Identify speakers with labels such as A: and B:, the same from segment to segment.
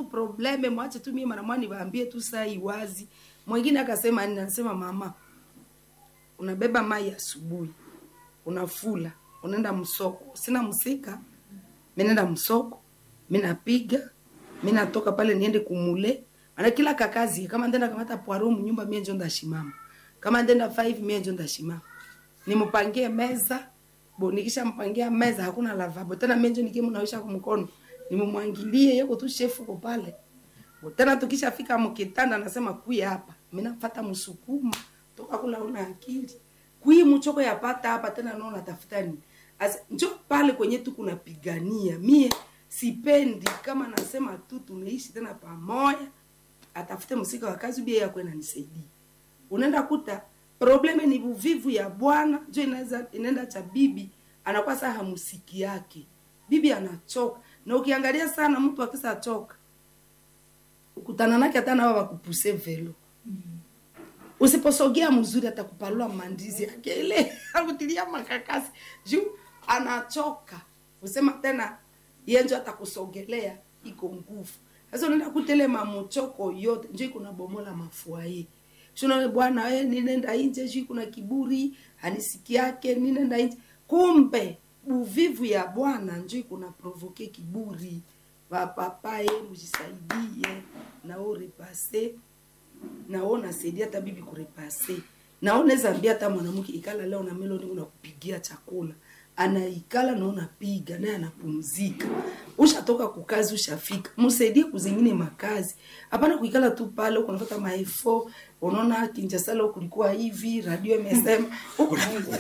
A: tu probleme mwache tu mimi mara mwani waambie tu saa iwazi mwingine akasema nini anasema mama unabeba mai asubuhi unafula unaenda msoko sina msika mi naenda msoko mi napiga mi natoka pale niende kumule ana kila kakazi kama ndenda kamata poaro mnyumba mie njo ndashimama kama ndenda 5 mie njo ndashimama nimupangie meza bo nikisha mpangia meza hakuna lavabo tena mie njo nikie mnawisha kumkono nimumwangilie yeko tu shefu ko pale Bo tena tukishafika mkitanda nasema kuya hapa mimi nafuata msukuma toka kula una akili kui mchoko yapata hapa tena naona tafuta nini As, njo pale kwenye tu kunapigania mie sipendi kama nasema tu tunaishi tena pamoja atafute msika wa kazi bia yako inanisaidia unaenda kuta probleme ni uvivu ya bwana njo inaweza inaenda cha bibi anakuwa saa hamusiki yake bibi anachoka na ukiangalia sana mtu akisa choka ukutana nake hata nawa wakupuse velo usiposogea mzuri atakupalua mandizi yake ile akutilia makakasi juu anachoka usema tena yenjo atakusogelea iko nguvu sasa unaenda kutele mamuchoko yote njo iko nabomola mafuaye shuna bwana we ninenda inje juu kuna kiburi hanisiki yake ninenda inje kumbe uvivu ya bwana njo iko na provoke kiburi vapapaye mujisaidie nao repase nao nasaidia hata bibi kurepase nao naweza ambia hata mwanamke ikala leo na meloni unakupigia chakula anaikala na unapiga naye anapumzika ushatoka kukazi ushafika msaidie kuzingine makazi hapana kuikala tu pale huko unafuata maefo unaona kinjasala kulikuwa hivi radio imesema huko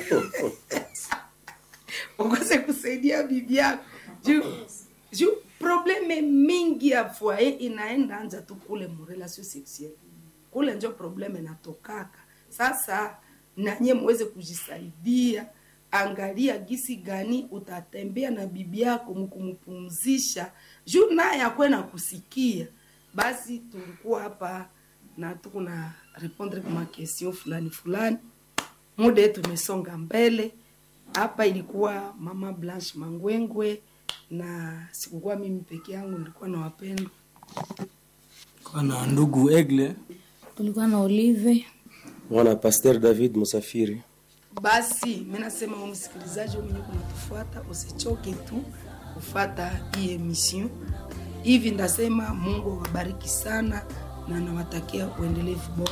A: ukose kusaidia bibi yako juu juu probleme mingi ya foyer inaenda anja tu kule mrelation sexuelle kule njo probleme natokaka sasa nanye muweze kujisaidia angalia gisi gani utatembea na bibi yako mkumpumzisha juu naye akwe na kusikia basi tulikuwa hapa na tuko na répondre kwa question fulani fulani muda yetu umesonga mbele hapa ilikuwa mama blanche mangwengwe na sikukuwa mimi peke yangu nilikuwa na wapendwa
B: Kwa na ndugu Egle
C: tulikuwa na Olive
D: mwana Pasteur David Musafiri.
A: basi mi nasema wewe msikilizaji wewe mwenyewe kunatufuata usichoke tu kufata hii emission hivi ndasema mungu awabariki sana na nawatakia uendelevu bora